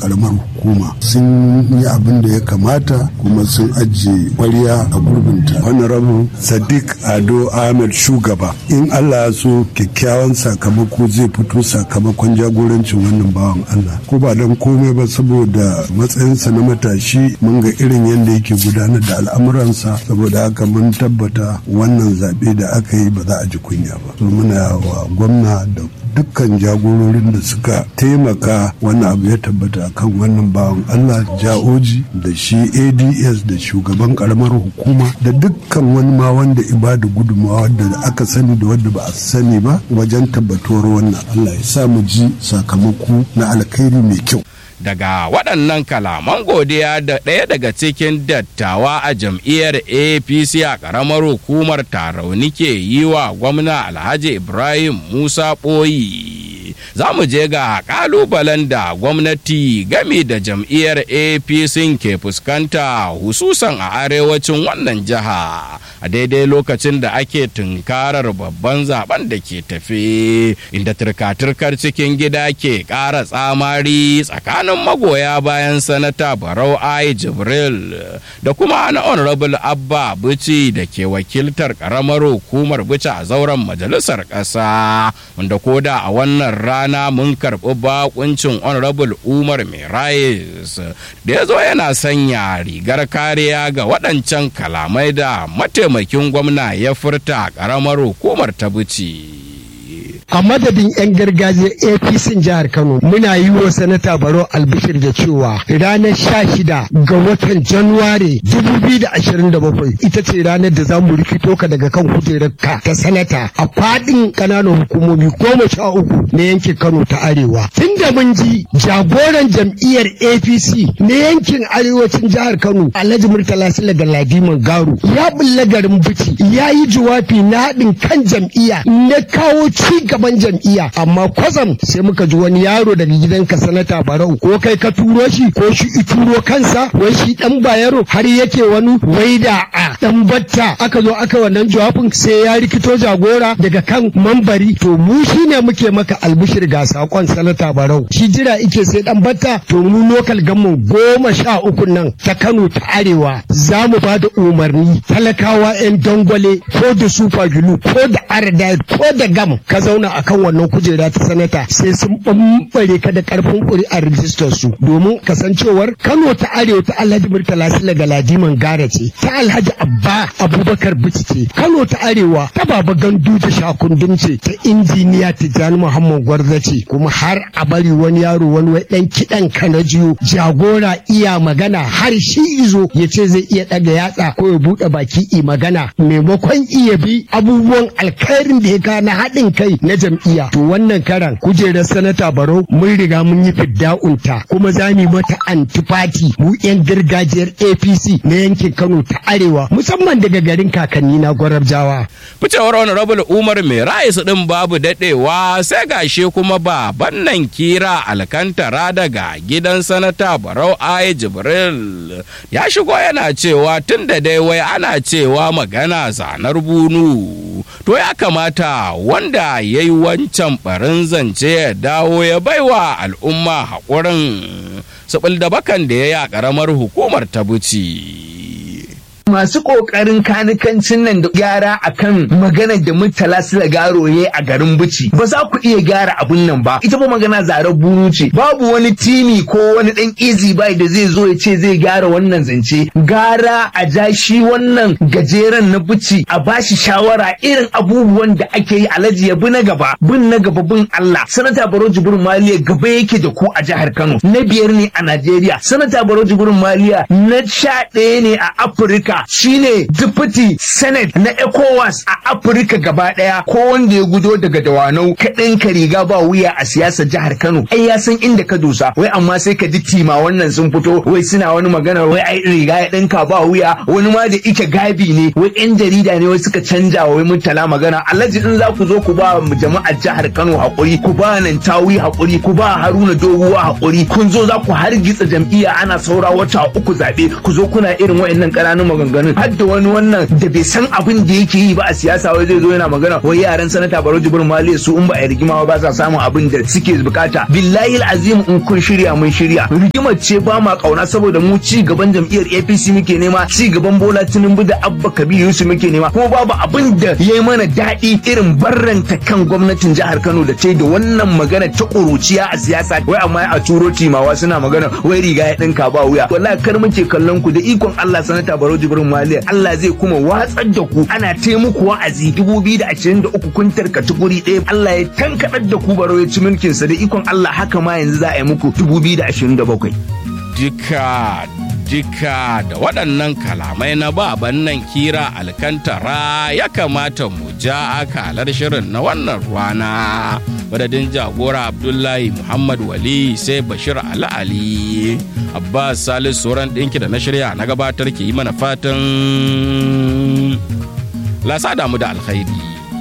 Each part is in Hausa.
karamar hukuma sun yi abin da ya kamata kuma sun ajiye kwariya a gurbinta honorable sadiq ado ahmed shugaba in allah ya so kyakkyawan sakamako zai fito sakamakon jagorancin wannan bawan allah ko ba don komai ba saboda matsayinsa na matashi mun ga irin yadda yake gudanar da al'amuransa saboda haka mun tabbata wannan zaɓe da aka yi ba za a ji kunya ba so muna wa gwamna da dukkan jagororin da suka taimaka wannan abu ya tabbata kan wannan bawan Allah ja'oji da shi ads da shugaban karamar hukuma da dukkan wani ma wanda ibada gudunmawa wadda aka sani da wadda ba a sani ba wajen tabbatuwar wannan Allah ya sa mu ji sakamako na alkhairi mai kyau daga waɗannan kalaman godiya da ɗaya daga cikin dattawa a jam'iyyar apc a ƙaramar hukumar tarauni ke yi wa gwamna alhaji ibrahim musa ɓoyi za mu je ga ƙalubalen da gwamnati gami da jam'iyyar apc ke fuskanta hususan a arewacin wannan jiha a daidai lokacin da ake tunkarar babban zaben da ke tafe inda turka-turkar cikin gida ke ƙara tsamari tsakanin tsakanin magoya bayan sanata barau ai jibril da kuma na honorable abba bici da ke wakiltar karamar hukumar bici a zauren majalisar ƙasa wanda koda a wannan rana mun karɓi bakuncin honorable umar merayes da ya zo yana sanya rigar kariya ga waɗancan kalamai da mataimakin gwamna ya furta a karamar hukumar ta bici. a madadin 'yan gargajiyar apc jihar kano muna yi wa sanata baro albishir da cewa ranar sha shida ga watan januware 2027 ita ce ranar da za mu rikito ka daga kan kujerarka ta sanata a fadin kananan hukumomi goma sha uku na yankin kano ta arewa tunda mun ji jagoran jam'iyyar apc na yankin arewacin jihar kano alhaji murtala sila ga ladiman garu ya bulla garin bici ya yi jawabi na haɗin kan jam'iyya na kawo ci gaban jam'iyya amma kwazam sai muka ji wani yaro daga gidanka sanata barau ko kai ka turo shi ko shi i turo kansa wai shi dan bayaro har yake wani wai da a dan batta aka zo aka wannan jawabin sai ya rikito jagora daga kan mambari to mu shine muke maka albishir ga sakon sanata barau shi jira ike sai dan batta to mu lokal gamman goma sha uku nan ta Kano ta Arewa za mu ba da umarni talakawa 'yan dangwale ko da super glue ko da aradite ko da gam ka zauna akan wannan kujera ta sanata sai sun bambare ka da karfin ƙuri'ar rijistar su domin kasancewar Kano ta Arewa ta Alhaji Murtala Sila Galadiman Gara ce ta Alhaji Abba Abubakar Bici ce Kano ta Arewa ta Baba Gandu da Shakundum ce ta injiniya Tijjani Muhammad Gwarza ce kuma har a bari wani yaro wani wai dan kidan kanajiyo jagora iya magana har shi izo ya ce zai iya daga yatsa ko ya bude baki i magana maimakon iya bi abubuwan alkhairin da ya ka na haɗin kai na jam'iyya to wannan karan kujerar sanata barau mun riga mun yi fidda'unta kuma za mu mata antifati mu yan gargajiyar apc na yankin kano ta arewa musamman daga garin kakanni na gwarabjawa ficewar honorable umar mai ra'ayi din babu dadewa sai gashe kuma baban nan kira alkantara daga gidan sanata barau ai jibril ya shigo yana cewa tun da dai wai ana cewa magana zanar bunu to ya kamata wanda ya yi wancan barin zance ya dawo ya baiwa al'umma haƙurin saɓil da bakan da ya yi a ƙaramar hukumar ta buci. masu kokarin kanikancin nan da gyara akan maganar da murtala sila garo ya a garin bici ba za ku iya gyara abun nan ba ita ba magana zarar buru ce babu wani timi ko wani dan easy buy da zai zo ya ce zai gyara wannan zance gara a ja shi wannan gajeren na bici a bashi shawara irin abubuwan da ake yi alaji ya bi na gaba bin na gaba bin Allah sanata Baro Jibrin Maliya gaba yake da ku a jihar Kano na biyar ne a Najeriya sanata Baro Jibrin Maliya na sha ɗaya ne a Afirka Afirka shine deputy senate na ECOWAS a Afirka gaba daya ko wanda ya gudo daga dawanau ka ka riga ba wuya a siyasar jihar Kano ai ya san inda ka dosa wai amma sai ka ji tima wannan sun fito wai suna wani magana wai ai riga ya dinka ba wuya wani ma da ike gabi ne wai yan jarida ne wai suka canja wai mutala magana alhaji in za ku zo ku ba mu jama'ar jihar Kano hakuri ku ba nan tawi hakuri ku ba Haruna Doguwa hakuri kun zo za ku hargitsa jam'iyya ana saura wata uku zabe ku zo kuna irin wayannan ƙananun magana maganganun har da wani wannan da bai san abin da yake yi ba a siyasa wai zai zo yana magana wai yaran sanata Baro Jibrin Maliya su in ba a rigima ba sa samun abin da suke bukata billahi azim in kun shirya mun shirya rigimar ce ba ma kauna saboda mu ci gaban jam'iyyar APC muke nema ci gaban Bola Tinubu da Abba Kabir Yusuf muke nema kuma babu abin da yayi mana daɗi irin barranta kan gwamnatin jihar Kano da ce da wannan magana ta ƙuruciya a siyasa wai amma a turo timawa suna magana wai riga ya ɗinka ba wuya wallahi kar muke kallon ku da ikon Allah sanata Baro Jibrin Maliya Allah zai kuma watsar da ku ana taimuku wa'azi 2023 kun tarkaci guri ɗaya Allah ya tankaɗar da ku Baro ya ci mulkin sa da ikon Allah haka ma yanzu za a yi muku 2027 Dika dika da waɗannan kalamai na baban nan kira alkantara ya kamata mu ja akalar shirin na wannan rana madadin jagora abdullahi muhammad wali sai bashir ali ali abbas salis sauran ɗinki da na shirya na gabatar ke yi mana fatan lasa damu da alkhairi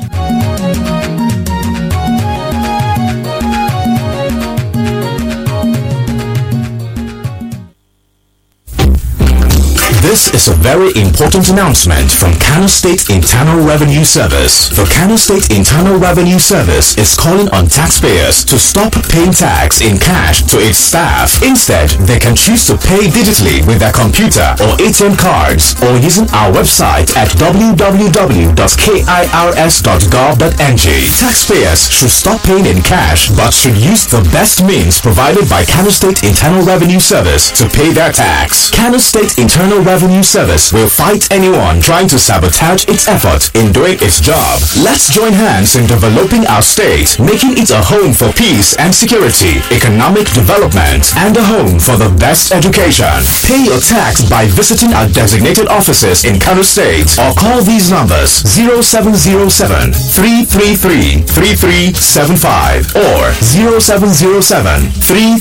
This is a very important announcement from Kano State Internal Revenue Service. The Kano State Internal Revenue Service is calling on taxpayers to stop paying tax in cash to its staff. Instead, they can choose to pay digitally with their computer or ATM cards or using our website at www.kirs.gov.ng. Taxpayers should stop paying in cash but should use the best means provided by Kano State Internal Revenue Service to pay their tax. Kano State Internal Revenue Service will fight anyone trying to sabotage its effort in doing its job. Let's join hands in developing our state, making it a home for peace and security, economic development, and a home for the best education. Pay your tax by visiting our designated offices in Kano State or call these numbers 0707 333 3375 or 0707 3